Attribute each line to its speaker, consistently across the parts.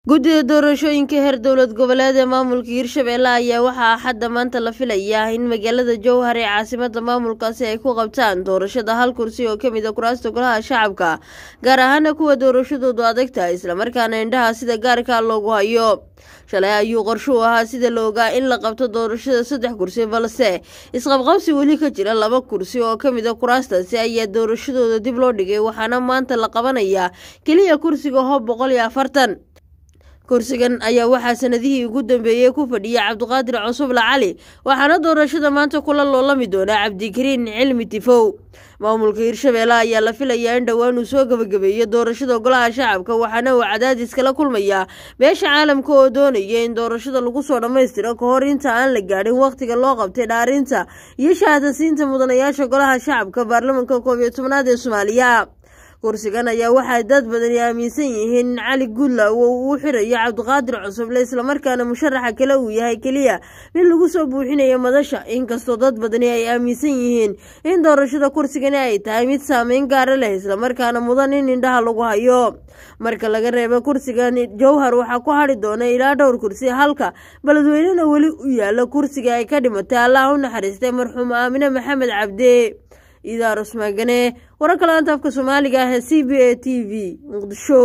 Speaker 1: guddida doorashooyinka heer dowlad goboleed ee maamulka hirshabelle ayaa waxaa axadda maanta la filayaa in magaalada jowhar ee caasimada maamulkaasi ay ku qabtaan doorashada hal kursi oo kamid a kuraasta golaha shacabka gaar ahaana kuwa doorashadoodu adagtahay islamarkaana indhaha sida gaarka loogu hayo shalay ayuu qorshuu ahaa sida la ogaa in la qabto doorashada saddex kursi balse isqabqabsi weli ka jira laba kursi oo kamid a kuraastaasi ayaa doorashadooda dib loo dhigay waxaana maanta la qabanayaa keliya kursiga hoob boqol iyo afartan kursigan ayaa waxaa sanadihii ugu dambeeyey ku fadhiya cabdiqaadir cusuble cali waxaana doorashada maanta kula loolami doonaa cabdikariin cilmi tifow maamulka hirshabelle ayaa la filayaa in dhowaan uu soo gebagabeeyo doorashada golaha shacabka waxaana uu cadaadis kala kulmayaa beesha caalamka oo doonaya in doorashada lagu soo dhammaystiro ka hor inta aan la gaadhin wakhtiga loo qabtay dhaarinta iyo shahaadasiinta mudanayaasha golaha shacabka baarlamanka koob iyo tobnaad ee soomaaliya kursigan ayaa waxaa dad badani aaminsan yihiin in cali guudlaw uu u xirayo cabdiqaadir cusuble islamarkaana musharaxa kale uu yahay keliya mid lagu soo buuxinayo madasha inkastoo dad badani ay aaminsan yihiin in doorashada kursigani ay tahay mid saameyn gaara leh islamarkaana mudan in indhaha lagu hayo marka laga reebo kursigan jowhar waxaa ku hadhi doona ilaa dhowr kursi halka beledweynena weli u yaala kursiga ay ka dhimatay allah u naxariistay marxuum aamine maxamed cabde idaar usmaagane wararka laanta afka soomaaliga ah ee c b a t v muqdisho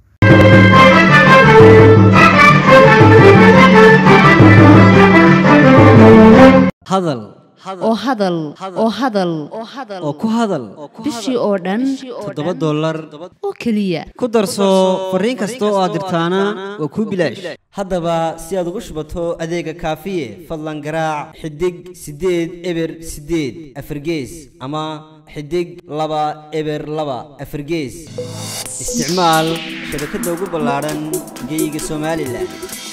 Speaker 2: hadal
Speaker 3: oo hadal oo hadal
Speaker 2: oo ku hadal
Speaker 3: bishii oo dhan
Speaker 2: toddoba dollar
Speaker 3: oo keliya
Speaker 2: ku darso fariin kasta oo aad dirtaana waa kuu bilaash haddaba si aad ugu shubato adeega kaafiye fadlan garaac xidig siddeed eber siddeed afargees ama xidig laba eber laba afargees isticmaal shabakadda ugu ballaadhan geyga somalilan